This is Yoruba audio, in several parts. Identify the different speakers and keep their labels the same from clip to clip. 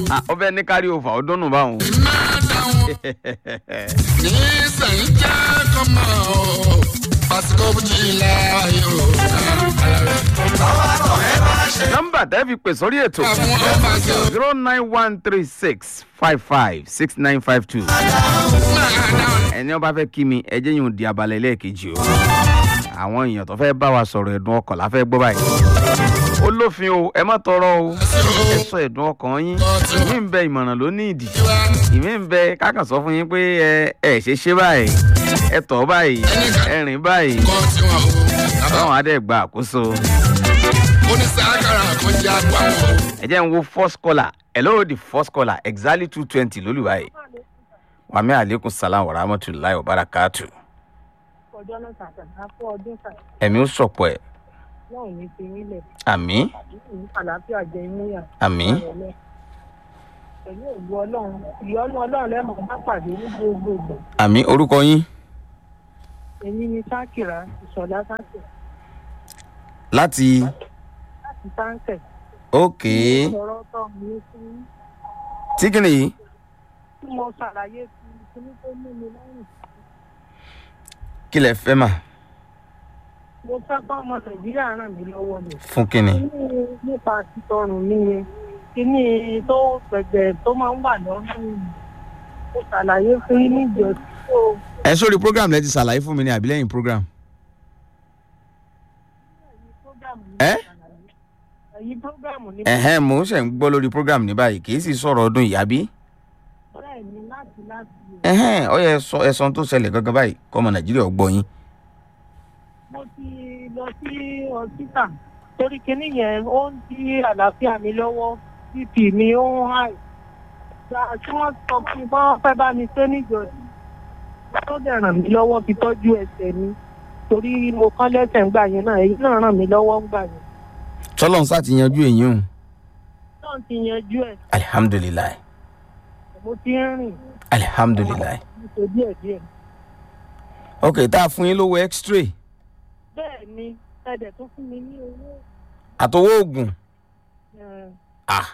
Speaker 1: Ah, ó fẹ́ ní kárí òfà ó dúnnù báwọn.
Speaker 2: máa dáhùn ní sẹ́yìn jẹ́ kọ́mọ o pásítọ̀ bùjìlá yóò
Speaker 1: nọ́mbà tẹ́ fi pè sórí ètò
Speaker 2: àwọn ọba tó
Speaker 1: zero nine one three six five five six nine five two.
Speaker 2: máa dáhùn
Speaker 1: ẹni ọba fẹ́ kí mi ẹjẹ́ yìí ń di abalẹ̀ lẹ́ẹ̀kejì o. àwọn èèyàn tó fẹ́ bá wa sọ̀rọ̀ ẹ̀dùn ọkàn la fẹ́ gbọ́ báyìí. ó lófin o ẹ má tọrọ o ẹ sọ ẹ̀dùn ọkàn yín ìmí ń bẹ ìmọ̀ràn ló ní ìdí ìmí ń bẹ kákan sọ fún yín pé ẹ ẹ ṣe ṣe báyìí ẹ tọ̀ báyìí ẹ rìn báyìí
Speaker 2: kọ́ tiwọn o bàbá
Speaker 1: báwọn adé gba àkóso.
Speaker 2: oníṣàkàrà kan jẹ́ àgbà wọn o.
Speaker 1: ẹ jẹ́ ń wo first caller hello the first caller exactly two twenty lólùwà yìí wàmí aleykum salaam wa rahmatulahi wa barakatu
Speaker 3: ọjọ́ náà sàtàn á fún ọdún sàtàn
Speaker 1: ẹ̀mí ó sọ̀pọ̀ ẹ̀
Speaker 3: náà ò ní fi nílẹ̀
Speaker 1: àmì
Speaker 3: ní àlàáfíà jẹ níyà.
Speaker 1: àmì
Speaker 3: pẹ̀lú ògbó ọlọ́run ìyọ́nú ọlọ́run lẹ́mọ̀ bá pàdé ní gbogbo ìgbà.
Speaker 1: àmì orúkọ yín
Speaker 3: èmi ni sákìrà ìṣọ̀lá sáńkẹ̀
Speaker 1: láti
Speaker 3: láti sáńkẹ̀.
Speaker 1: òkè
Speaker 3: ọ̀rọ̀ tọ́ mi fún
Speaker 1: tí kìnìún yìí
Speaker 3: tí mo ṣàlàyé fún kíní tó mú mi lẹ́yìn.
Speaker 1: kí lẹ fẹ́ mà
Speaker 3: mo fẹ́ kọ́ ọmọ nàìjíríà ràn mí lọ́wọ́ ni.
Speaker 1: fún kìnì
Speaker 3: kíní nípa títọrùn mi yẹn kíní tó gbẹ̀gbẹ̀ tó máa ń wà lọ́rùn mi. mo ṣàlàyé fún yín níjọ tó
Speaker 1: ẹ sórí program lẹ ti ṣàlàyé fún mi ní àbí lẹ́yìn program ẹ
Speaker 3: ẹ̀yin prógámù ní
Speaker 1: ẹ̀hẹ́n mò ń ṣẹ̀ ń gbọ́ lórí program ní báyìí kì í sì sọ̀rọ̀ ọdún yìí àbí
Speaker 3: bẹ́ẹ̀ ni láti láti
Speaker 1: ẹ̀hẹ́n ó yẹ sọ ẹ̀sán tó ṣẹlẹ̀ gangan báyìí kọ́mọ nàìjíríà ó gbọ́ yín
Speaker 3: mo ti lọ sí ọsítà torí kinní yẹn ó ń di àlàáfíà mi lọ́wọ́ bp mi ó ń hàì gba tí wọ́n sọ fún mi bá wọ́n fẹ́ bá mi ṣe níjọ́sí tó dẹ̀ ràn mí lọ́wọ́ fi tọ́jú ẹsẹ̀ mi torí mo kán lẹ́sẹ̀ ńgbà yẹn náà èyí náà ràn mí lọ́wọ́ ńgbà yẹn
Speaker 1: tọ́lọ́n sá ti yanjú èyí o
Speaker 3: náà ti yanjú ẹ̀
Speaker 1: alihamudulilayi
Speaker 3: mo ti ń rìn
Speaker 1: alihamudulilayi
Speaker 3: mo ṣe díẹ̀díẹ̀
Speaker 1: ok tá a fún yín lówó x-ray
Speaker 3: bẹ́ẹ̀ ni ẹ̀dẹ̀ tó fún mi ní owó
Speaker 1: àtọwọ́ oògùn
Speaker 3: ẹ̀,
Speaker 1: ah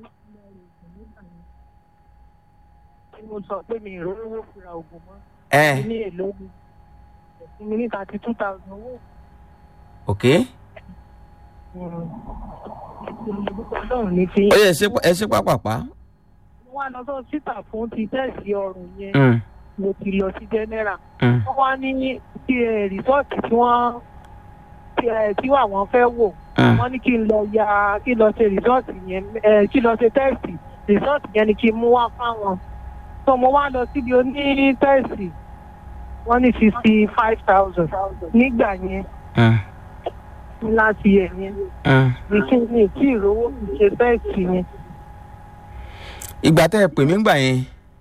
Speaker 3: mo sọ pé mi ìrówó fira oògùn mọ́
Speaker 1: ẹ
Speaker 3: ní èlò mi ẹ̀sìn mi ní thirty two thousand owó.
Speaker 1: ok
Speaker 3: ọlọ́run ní fi
Speaker 1: ó yẹ ẹ ṣe ẹ ṣe pápápá
Speaker 3: mo wá lọ sọ síta fún ti tẹ́ẹ̀sì ọrùn yẹn
Speaker 1: Mm,
Speaker 3: mo ti lọ sí general
Speaker 1: mm,
Speaker 3: wọ́n wá ní ti ẹ̀ rìsọ́ọ̀tì tí wọ́n tí ẹ̀ tí àwọn fẹ́ wò
Speaker 1: mm.
Speaker 3: wọ́n ní kí n lọ ya kí n lọ ṣe rìsọ́ọ̀tì yẹn ẹ̀ kí n lọ ṣe tẹ́ẹ̀sì rìsọ́ọ̀tì yẹn ni kí n mú wá fáwọn tó mo wá lọ síbi oní tẹ́ẹ̀sì wọ́n ní fifty five thousand nígbà yẹn
Speaker 1: Mm,
Speaker 3: láti ẹ̀ yẹn
Speaker 1: mm.
Speaker 3: ní kí ni tí ìrówó fi ṣe tẹ́ẹ̀sì yẹn.
Speaker 1: ìgbà tẹ́ ẹ pè mí gbà yẹn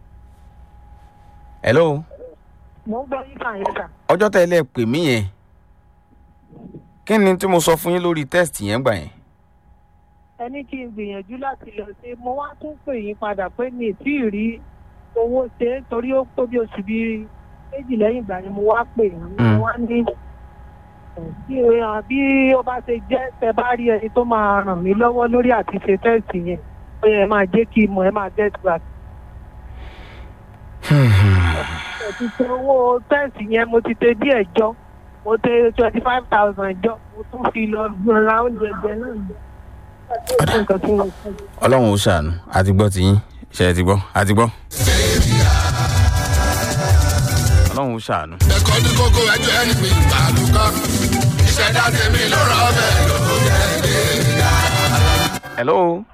Speaker 1: hello
Speaker 3: mo ń gbọ́ yíká yẹn kà.
Speaker 1: ọjọ́ tẹ́ ẹ lẹ́ pè mí yẹn kí ni tí mo sọ fún yín lórí test yẹn gbà yẹn
Speaker 3: ẹni kí n gbìyànjú láti lọ sí mo wá tún pè yín padà pé mi ì tí ì rí owó ṣe é torí ó tó bí oṣù bíi méjì lẹ́yìn ìgbà ni mo wá pè yín
Speaker 1: Mm.
Speaker 3: mo wá ní bí èèyàn bí ó bá ṣe jẹ́ tẹ bá rí ẹni tó máa ràn mí lọ́wọ́ lórí àti ṣe tẹ́sì yẹn ó yẹ máa jẹ́ kí n mọ̀ ẹ́ máa get back. mo ti ṣe owó tẹ́sì yẹn mo ti ṣe díẹ̀ jọ mo ṣe twenty five thousand jọ mo tún fi lọ ra oúnjẹ jẹ náà nǹkan tí mo fẹ́.
Speaker 1: ọlọ́run ó ṣàánú àti gbọ́ ti yín ṣe é ti gbọ́ àti gbọ́ ọlọ́run ó ṣàánú.
Speaker 2: ẹ̀kọ́ ní kókó ẹjọ́ ẹni pé ìbàlùkọ́ ìṣẹ̀dá tèmi ló rọ̀ bẹ́ẹ̀ ló jẹ́ ẹ̀dẹ́.
Speaker 1: hello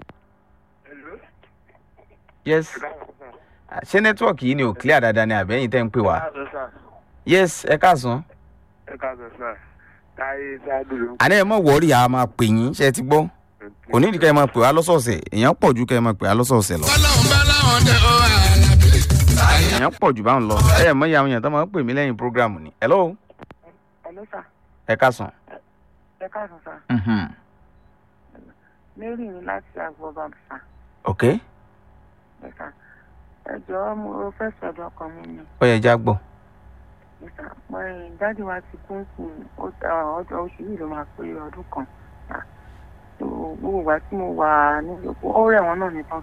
Speaker 1: yes ṣé nẹ́tíwọ̀kì yìí ni ò clear dáadáa ni àbẹ́yìn tẹ́ ń pè wá yes ẹ káàsán
Speaker 4: ẹ káàsán sá táyé ṣáàdù ló ń
Speaker 1: àná ẹ mọ̀ wọ́ọ̀rì a máa pè yín ṣe é ti gbọ́ kò ní ìdíkẹ́ ẹ máa pè wá lọ́sọ̀ọ̀sẹ̀ èèyàn pọ̀ ju kẹ́ ẹ máa pè wá lọ́sọ̀ọ̀sẹ̀ lọ
Speaker 2: ọlọ́run bá láwọn dé ó àlàbí.
Speaker 1: èèyàn pọ̀ jù báwọn lọ ẹ mọ̀ iye àwọn èèyàn tó máa ń pè mí lẹ́yìn prógráàmù ni hello
Speaker 5: Hello sir.
Speaker 1: ẹ káàsán
Speaker 5: Ẹ káàsán sir.
Speaker 1: mhm
Speaker 5: Mary ni láti Agbọ́bàm sir.
Speaker 1: ok
Speaker 5: Ẹ sà. Ẹ jọ̀ọ́ mo fẹ́ sọ̀dọ̀ ọkàn mi ni.
Speaker 1: ó yẹ já gbọ́
Speaker 5: Ẹ sà. Mo ẹ̀ dáàdi wa ti kún sí ọjọ́ oṣù yìí ló máa pé ọdún kan. Ah, so, Gbogbo ìgbà tí mo wà nílé epo, ó rẹ̀ wọ́n náà nìkan sí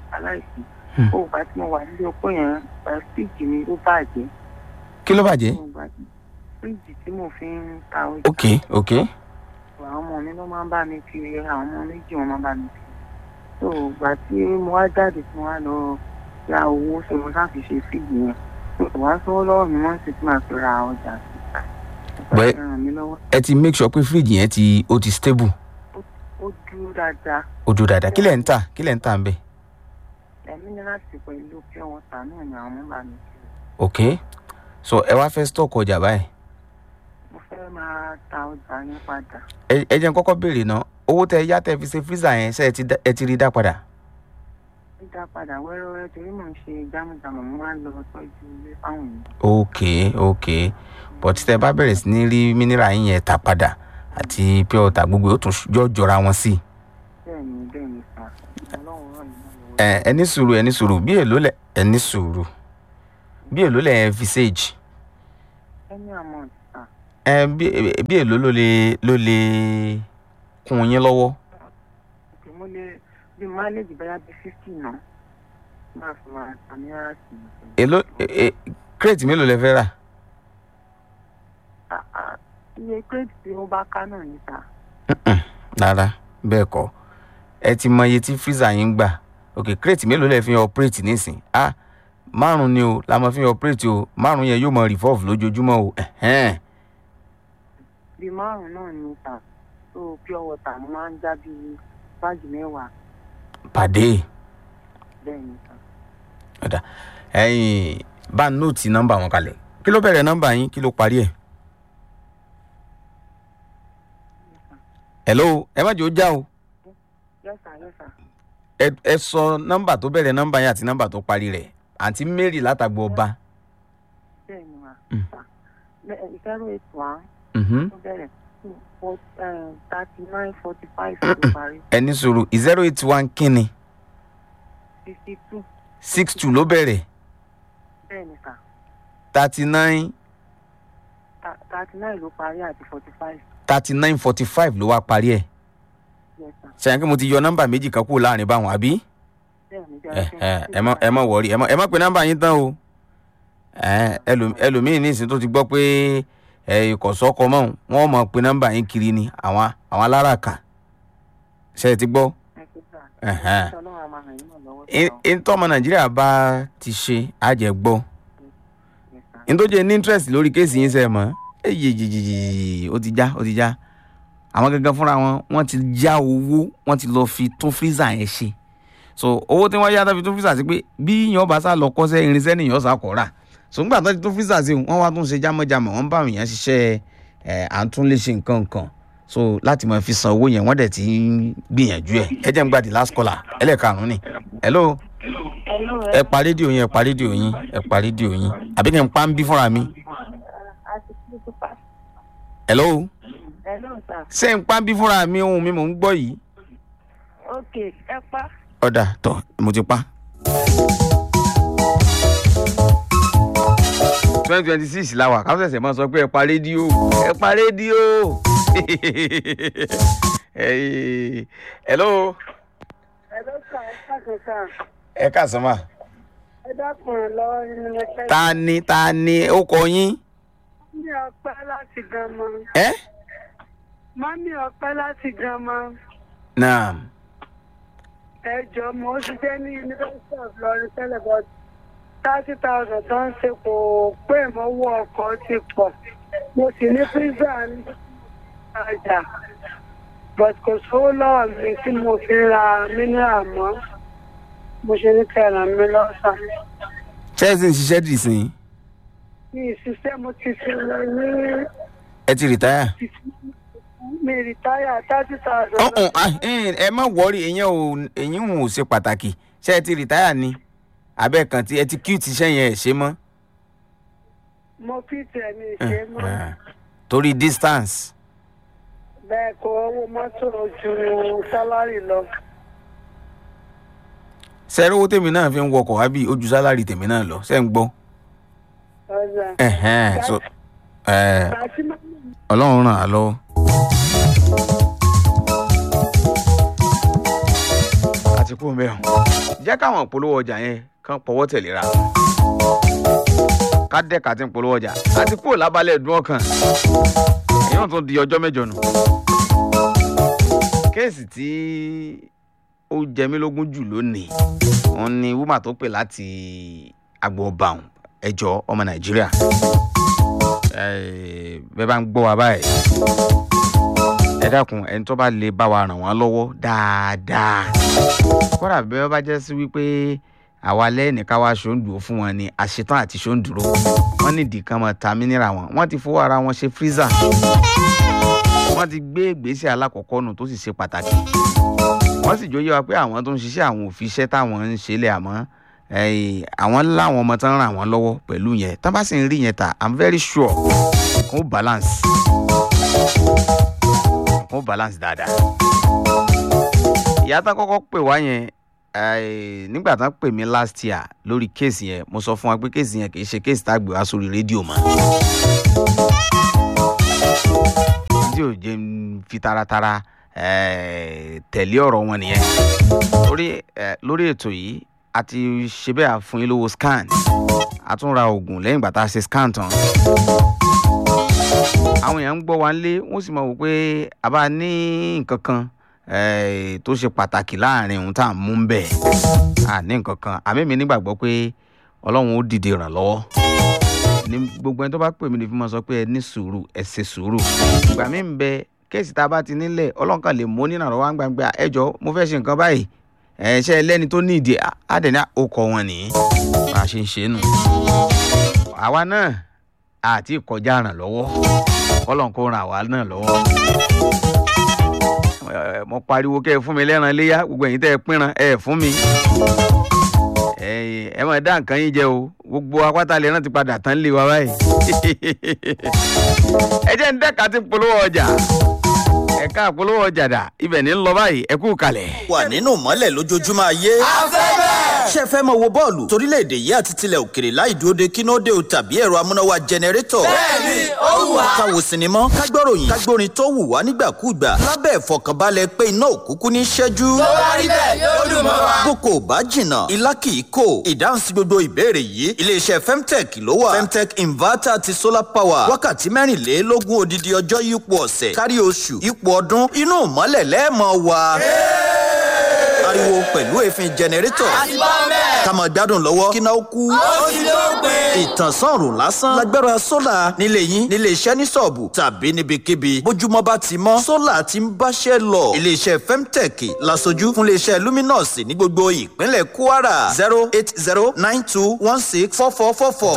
Speaker 5: aláìsí
Speaker 1: Hmm.
Speaker 5: ó gbà tí mo wà nílé opó yẹn ẹ, fíríjì mi ó bàjẹ́
Speaker 1: kí ló bàjẹ́.
Speaker 5: Ó gbà tí- fíríjì tí mo fi ń ta ọjà
Speaker 1: ok ok
Speaker 5: àwọn ọmọ mi ló máa ń bá mi kiri àwọn ọmọ méjì wọn máa ń bá mi kiri tó gbà tí mo wá jáde tí mo wá lọ ra owó ṣe mo sáfi ṣe fíìgì yẹn kò wá sówó lọ́wọ́ mi wọ́n sì ti máa fi ra ọjà sí
Speaker 1: Bẹ́ẹ̀-
Speaker 5: ràn mí lọ́wọ́
Speaker 1: ẹ ti make sure pé fíríjì yẹn ti ó ti stable
Speaker 5: ó dúró dáadáa
Speaker 1: ó dúró dáadáa kí lẹ̀ ń tà kí lẹ̀ ń tà ń bẹ̀.
Speaker 5: ẹ̀mí ní láti pẹ̀lú pure water náà ni àwọn ọmọ bá mi kiri
Speaker 1: ok so ẹ wá fẹ́ stock ọjà báyìí
Speaker 5: mo fẹ́ máa ta ọjà yẹn padà
Speaker 1: ẹ ẹ jẹ́ n kọ́kọ́ béèrè náà owó tẹ yá tẹ fi ṣe freezer yẹn ṣe ẹ ti dá- ẹ ti rí dá padà.
Speaker 5: dídá padà wẹ́rẹ́wẹ́rẹ́ torí mò ń ṣe jámùjámù mo máa ń lọ tọ́jú ilé fáwọn èèyàn
Speaker 1: ok ok but tẹ bá bẹ̀rẹ̀ sí ní rí mineral yín yẹn tà padà àti pure water gbogbo yóò tún jọ jọra wọn sí i.
Speaker 5: bẹ́ẹ̀ ni bẹ́ẹ̀ ni sà ọlọ́run ràn mí lọ́wọ́
Speaker 1: ẹ ẹ ní sùúrù ẹ ní sùúrù bí èló lẹ ẹ ní sùúrù bí èló lẹ ẹ fi sage
Speaker 5: ẹni àmọ́ sà
Speaker 1: ẹ bí bí èló ló lè ló lè kún yín lọ́wọ́
Speaker 5: òkè mo lè bí máìlèjì bẹ́yà bí fífì náà máa fi máa ta ní ara sí i.
Speaker 1: èló ẹ ẹ crate mélòó lẹ fẹ́ rà
Speaker 5: Ah, ah, iye kírèdì tí ó bá ká náà níta
Speaker 1: rárá bẹ́ẹ̀ kọ́ ẹ ti mọ iye tí freezer yín ń gbà ok crate mélòó lẹ fi operate nísìn ah márùn ni o la máa fi operate o márùn yẹn yóò mọ revolve lójoojúmọ́ o ẹ̀hẹ́n.
Speaker 5: bíi márùn-ún náà níta tó pure water mo máa ń já bíi báàgì mẹ́wàá
Speaker 1: pàdé
Speaker 5: bẹ́ẹ̀ níta.
Speaker 1: ọ̀dà ẹ̀yìn bá nóòtì nọ́mbà wọn kalẹ̀ kí ló bẹ̀rẹ̀ nọ́mbà yín kí ló parí ẹ̀. hello ẹ má jẹ́ ó já o
Speaker 5: yẹ́sà yẹ́sà
Speaker 1: ẹ ẹ sọ nọ́mbà tó bẹ̀rẹ̀ nọ́mbà yín àti nọ́mbà tó parí rẹ̀ àǹtí mary látàgbọ́ ọba.
Speaker 5: bẹ́ẹ̀ ni wà.
Speaker 1: Mm.
Speaker 5: zero eight one
Speaker 1: Mhm.
Speaker 5: tó bẹ̀rẹ̀ thirty nine forty five tó parí
Speaker 1: ẹ ní sùúrù zero eight one kínni
Speaker 5: fifty two
Speaker 1: six two ló bẹ̀rẹ̀
Speaker 5: bẹ́ẹ̀ ni sà
Speaker 1: thirty nine
Speaker 5: thirty nine ló parí àti forty five
Speaker 1: thirty nine forty five ló wá parí ẹ̀
Speaker 5: yẹ́sà
Speaker 1: ṣàyẹn kí mo ti yọ nọ́mbà méjì kan kúrò láàrin báwọn àbí
Speaker 5: bẹ́ẹ̀ ni
Speaker 1: ẹ ẹ ẹ mọ ẹ mọ wọrí ẹ mọ ẹ mọ pé nọ́mbà yín tán o ẹ ẹlò- ẹlòmíín ní ìsìn tó ti gbọ́ pé ẹ ìkọ̀sọ́kọ mọ́ wọn mọ̀ pé nọ́mbà yín kiri ni àwọn àwọn aláràkà ṣe é ti gbọ́ ẹ̀hẹ́n.
Speaker 5: ọlọ́run a máa ràn yín náà lọ́wọ́
Speaker 1: Ẹ- ẹ tọ́mọ nàìjíríà bá ti ṣe àjẹgbọ́
Speaker 5: sà.
Speaker 1: ntọ́jú ní interest lórí kéèsì yín sẹ́ mọ́ eyeyeyeye ó ti já ó ti já àwọn gangan fúnra wọn wọ́n ti já owó wọ́n ti lọ fi tún freezer yẹn ṣe so owó tí wọ́n yá tó fi tún freezer sí pé bí yàn bá sá lọ kọ́sẹ́ irinṣẹ́ nìyàn sá kọ́ rà so nígbà tó ti tún freezer sí wọ́n wá tún ṣe jámọ́jámọ́ wọ́n bá àwọn èèyàn ṣiṣẹ́ ẹ̀ à ń tún lè ṣe nǹkan nǹkan so láti máa fi san owó yẹn wọ́n dẹ̀ ti ń gbìyànjú ẹ̀ ẹ jẹ́ n gba the last caller ẹlẹ́ẹ̀karùn-ún ni hello ẹ pa rédíò yín ẹ pa rédíò yín ẹ pa rédíò yín àbí kí n pa ń bí fúnra mi hello
Speaker 5: Hello, sir.
Speaker 1: ṣé n pa ń bí fúnra mi ohun mi mò ń gbọ́ yìí
Speaker 5: ok ẹ pa.
Speaker 1: ọ̀dà tọ̀ mo ti pa. twenty twenty six la wà káwọn ṣẹ̀ṣẹ̀ máa sọ pé ẹ pa rédíò ẹ pa rédíò Hey, hello
Speaker 3: ẹ ló sà ẹ káàkiri sà
Speaker 1: ẹ káàsán mà
Speaker 3: ẹ dákun lọ nínú ẹgbẹ́
Speaker 1: ta ni ta ni ó kọ yín
Speaker 3: mami ọpẹ láti gánmọ
Speaker 1: ẹ
Speaker 3: mami ọpẹ láti gánmọ
Speaker 1: naam
Speaker 3: ẹ jọ mo ń ṣiṣẹ́ ní university of Ilorin tẹ́lẹ̀ but thirty thousand tó ń ṣe kò pé ìmọ̀wó ọkọ̀ ti pọ̀ mo sì ní pizza ní ọjà but kò sówó lọ́wọ́ mi tí mo fi ra mineral mọ́ mo ṣe ní kẹ́ ẹ ràn mí lọ́sàn.
Speaker 1: chelsea ń ṣiṣẹ́ dì sí i
Speaker 3: mi ìṣiṣẹ́ mo ti fi lọ ní
Speaker 1: ẹ ti rìtáyà.
Speaker 3: mi rìtáyà thirty thousand.
Speaker 1: ọ̀hún ah, eh, ẹ má wọrí ìyẹn ò ìyẹn ò ṣe pàtàkì ṣé ẹ ti rìtáyà ni abẹ́ kan tí ẹ ti kí ti ṣẹ́yìn ẹ̀ ṣe mọ́.
Speaker 3: mo fi tẹ̀ mi ṣe mọ́
Speaker 1: Eh, torí distance
Speaker 3: bẹ́ẹ̀ kó owó mọ́tò ju sálárì lọ.
Speaker 1: ṣẹ́rí owó tèmi náà fi ń wọkọ̀ wá bí ojú sálárì tèmi náà lọ ṣẹ́ ń gbọ́.
Speaker 3: ọjà
Speaker 1: Ẹ̀hẹ́n, so, eh,
Speaker 3: àti mọ́mí
Speaker 1: ọlọ́run ràn á lọ́wọ́. àti àti kú mẹ́rin jẹ́ káwọn polówó ọjà yẹn kán pọ̀wọ́ tẹ̀léra ká dẹ́ka tí ń polówó ọjà àti kúrò lábálẹ̀ ẹ̀dùn ọkàn èyí tún di ọjọ́ mẹ́jọ nù. kéèsì tí ó jẹ mí lógún jù lónìí wọn ni wúmà tó pè láti agbo ọba ọ̀hún ẹjọ́ ọmọ nàìjíríà Eh, bẹ́ẹ̀ bá ń gbọ́ wa báyìí ẹ dákun ẹni tó bá lè bá wa ràn wọ́n lọ́wọ́ dáadáa kódà bí wọ́n bá jẹ́ sí wípé àwa lẹ́yìn ká wá ṣòǹdùró fún wọn ni àṣetán àti ṣòǹdùró wọ́n nídìí kan máa ta mínírà wọn wọ́n ti fowó ara wọn ṣe freezer wọ́n ti gbé ìgbésẹ̀ alákọ̀ọ́kọ́ nù tó sì ṣe pàtàkì wọ́n sì jóyè wa pé àwọn tó ń ṣiṣẹ́ àwọn ò fi iṣẹ́ táwọn ń ṣe lẹ̀ àmọ́ eh, àwọn láwọn ọmọ tán ràn wọ́n lọ́wọ́ pẹ̀lú yẹn tán bá sì ń rí yẹn ta i'm very sure kò balance kò balance dáadáa ìyá tán kọ́kọ́ pè wá yẹn eh, nígbà tán pè mí last year lórí kéèsì yẹn mo sọ fún wa pé kéèsì yẹn kì í ṣe kéèsì tá a gbé wá sórí rédíò mọ́ tí ò jẹ́ ń fi taratara eh, tẹ̀lé ọ̀rọ̀ wọn nìyẹn lórí eh, lórí ètò yìí a ti ṣe bẹ́ẹ̀ a fún yín lówó scan a tún ra oògùn lẹ́yìn ìgbà tá a ṣe scan tán àwọn èèyàn ń gbọ́ wa nílé wọ́n sì mọ̀ wò pé a bá ní nǹkan kan eh, tó ṣe pàtàkì láàrin ohun tá à ń mú bẹ́ẹ̀ a ní nǹkan kan àmì mi nígbàgbọ́ pé ọlọ́run ó dìde ìrànlọ́wọ́ ní gbogbo ẹni tó bá pè mí ní fi máa sọ pé ẹ ní sùúrù ẹ ṣe sùúrù ìgbà mi ń bẹ kéèsì tá a bá ti nílẹ̀ ọlọ́run kan lè mú nínú àrọ́wá ń gbàgbé ẹjọ́ mo fẹ́ ṣe nǹkan báyìí ẹ ṣe ẹlẹ́ni tó ní ìdí àdẹ̀ní àkókò wọn nìyí bá a ṣe ń ṣe nù. àwa náà àti ìkọjá ràn lọ́wọ́ ọlọ́run kò ràn àwa náà lọ́wọ́. Ẹ, mo pariwo kẹ́ ẹ fún mi lẹ́ran léyà gbogbo ẹ̀yin tẹ́ ẹ pínran ẹ fún mi. ẹ ẹ máa dá nǹkan yín jẹ o gbogbo apáta lè rántí padà tán lé wa báyìí. ẹ jẹ́ ń dẹ́ka tí ń polówó ọjà ẹ̀ka polówó ọjà dà ibẹ̀ ní ń lọ báyìí ẹ kú kalẹ̀.
Speaker 6: wà nínú mọ́lẹ̀ lójoojúmọ́ ayé. ṣé ẹ fẹ́ mọ wo bọ́ọ̀lù torílẹ̀-èdè yìí àti tilẹ̀ òkèrè láì dúró de kínóde o tàbí ẹ̀rọ amúnáwá jẹnẹrétọ̀. bẹ́ẹ̀ni ó wù wá. ká wo sinimá ká gbọ́ròyìn ká gbórin tó wù wá nígbàkúùgbà lábẹ́ ìfọkànbalẹ̀ pé iná òkúkú ní ṣẹ́jú.
Speaker 2: tó bá rí bẹ́ẹ̀ yóò dùn mọ́ wa.
Speaker 6: boko ò bá jìnnà ilá kì í kò ìdáhùn sí gbogbo ìbéèrè yìí iléeṣẹ́ femtech ló wà femtech inverter àti solar power wákàtí mẹ́rìnlélógún odidi ọjọ́ yípo ọ̀sẹ̀ kárí oṣù yípo ọdún inú ìmọ́lẹ̀ lẹ́ẹ̀mọ́ wa. ariwo pẹ̀lú èéfín jẹnẹrétọ̀ ká máa gbádùn lọ́wọ́ kí náà ó kú.
Speaker 2: ó ti ló pé.
Speaker 6: ìtànsán ọ̀rùn lásán lágbára sólà nílé yín nílé iṣẹ́ ní sọ̀ọ̀bù tàbí níbikíbi bójúmọ́ bá ti mọ́ sólà ti ń báṣẹ́ lọ iléeṣẹ́ femtech lasojú fún iléeṣẹ́ luminous ní gbogbo ìpínlẹ̀ kwara zero eight zero nine two one six four four four four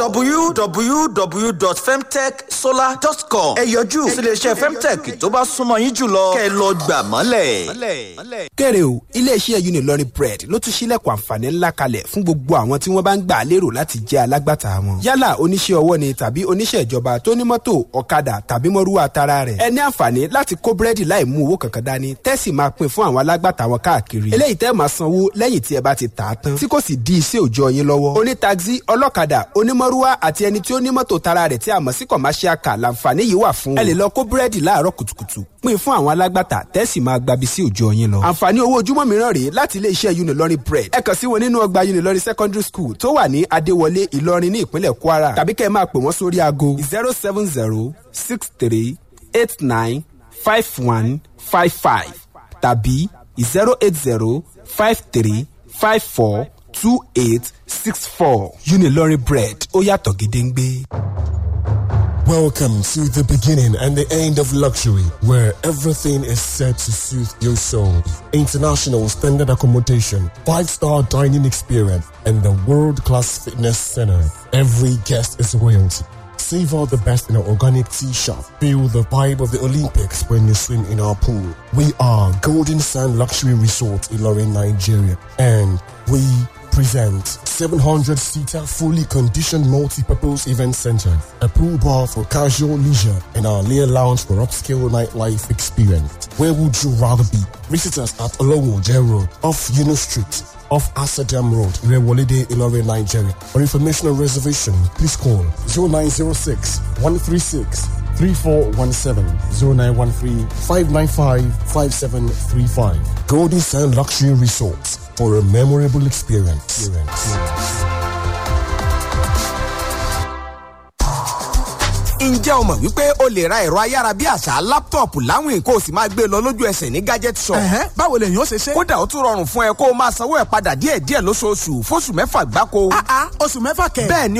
Speaker 6: www.femtechsolar.com ẹ yọjú sí iléeṣẹ́ femtech tó bá súnmọ́ yín jùlọ kẹ́ ẹ lọ gbà mọ́lẹ̀.
Speaker 7: kéré o iléeṣẹ́ unilorin bread ló tún ṣílẹ̀kùn àǹfààní ńlá kalẹ̀ fún gbogbo àwọn tí wọ́n bá ń gbà lérò láti jẹ́ alágbàtà wọn. yálà oníṣẹ́ ọwọ́ ni tàbí oníṣẹ́ ìjọba tó ní mọ́tò ọ̀kadà tàbí mọ́rúwá tara rẹ̀. ẹ ní àǹfààní láti kó búrẹ́dì láì mú owó kankan dání tẹ́sì máa pín fún àwọn alágbàtà wọn káàkiri. eléyìí tẹ́ máa sanwó lẹ́yìn tí ẹ bá ti tà á tán tí kò sì di iṣẹ́ òòjọ́ yín lọ́wọ́. oní taxi ọlọ́kadà onímọ́rúwá àti ẹni tí ó ní mọ́tò tara rẹ̀ tí a mọ̀ sí commercial car làǹfààní yìí wà fún. ẹ lè lọ kó búrẹ́dì láàárọ̀ kùtùkùtù pín fún àwọn alágbàtà tẹ́sì máa gbabi sí òòjọ́ yín lọ. àǹfààní owó ojúmọ́ mìíràn rèé láti ilé iṣẹ́ unilorin bread ẹ kàn sí wọn nínú ọgbà unilorin secondary school tó wà ní adéwọlé ìlọrin ní ìpínlẹ̀ kwara tàbí kẹ́ ẹ máa pè wọ́n sórí aago zero seven zero six three eight nine five one five five tàbí zero eight zero five three five four two eight six four unilorin bread ó yàtọ̀ gédéǹgbé.
Speaker 8: Welcome to the beginning and the end of luxury, where everything is set to soothe your soul. International standard accommodation, five-star dining experience, and the world-class fitness center. Every guest is royalty. Savor the best in our organic tea shop. Feel the vibe of the Olympics when you swim in our pool. We are Golden Sand Luxury Resort, Ilorin, Nigeria, and we present 700 seater fully conditioned multi-purpose event center, a pool bar for casual leisure, and our layer lounge for upscale nightlife experience. Where would you rather be? Visit us at Olowo J Road, off Yuno Street, off Asadam Road, Rewolide, Ilore, Nigeria. For information and reservation, please call 0906 136 3417 0913 595 5735. Golden Sand Luxury Resorts for a memorable experience.
Speaker 7: ǹjẹ́ o mọ̀ wípé o lè ra ẹ̀rọ ayárabíàṣá láptọ̀pù láwìn kó o sì máa gbé e lọ lójú ẹsẹ̀ ní gadget shop.
Speaker 9: Ẹ̀hẹ́n, báwo lèyàn ó ṣe ṣe.
Speaker 7: kódà ó tún rọrùn fún ẹ kó o máa sanwó ẹ̀ padà díẹ̀díẹ̀ lóṣooṣù fóṣù mẹ́fà gbáko.
Speaker 9: Ah, ah, oṣù mẹ́fà kẹ̀.
Speaker 7: bẹ́ẹ̀ ni